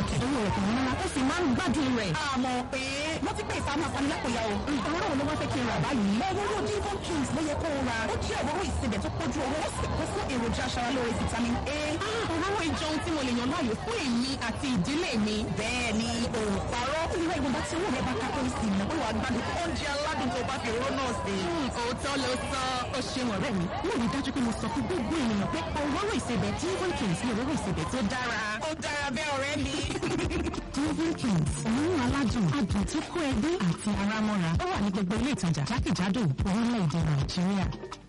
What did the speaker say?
pàtàkì owó rẹ̀ kò ní rárá ó sì máa ń gbádùn rẹ̀. àmọ́ pé wọ́n ti pè ìfàmù àpamílápòyà o. òróró wo ló wá fẹ́ kí n rà báyìí. òróró divon kings ló yẹ kó o ra. ó jẹ́ òróró ìsebẹ̀ tó pójú owó ó sì kún fún èròjà aṣaralóore vitamin A. òróró ìjọun tí mo lè yàn láàyò fún èmi àti ìdílé mi. bẹ́ẹ̀ ni òòpàrọ̀ ìwé ìgbọ̀nba tí owó rẹ̀ bá ká tó sì mọ̀ pé wàá gbádùn oúnjẹ aládùn tó bá fi òróró náà sí. òótọ́ ló sọ ó ṣeun ọ̀rẹ́ mi. mo rí dájú pé mo sọ fún gbogbo ènìyàn pé òróró ìsebẹ̀ divon kings ni òróró ìsebẹ̀ tó dára. ó dára bẹ́ẹ̀ ọ̀rẹ́ mi. divon kings òórùn aládùn adùn tó kó ẹbí àti ara mọ́ra ó wà ní gbogbo ilé ìtajà jákèjádò orílẹ̀-èdè nàìjíríà.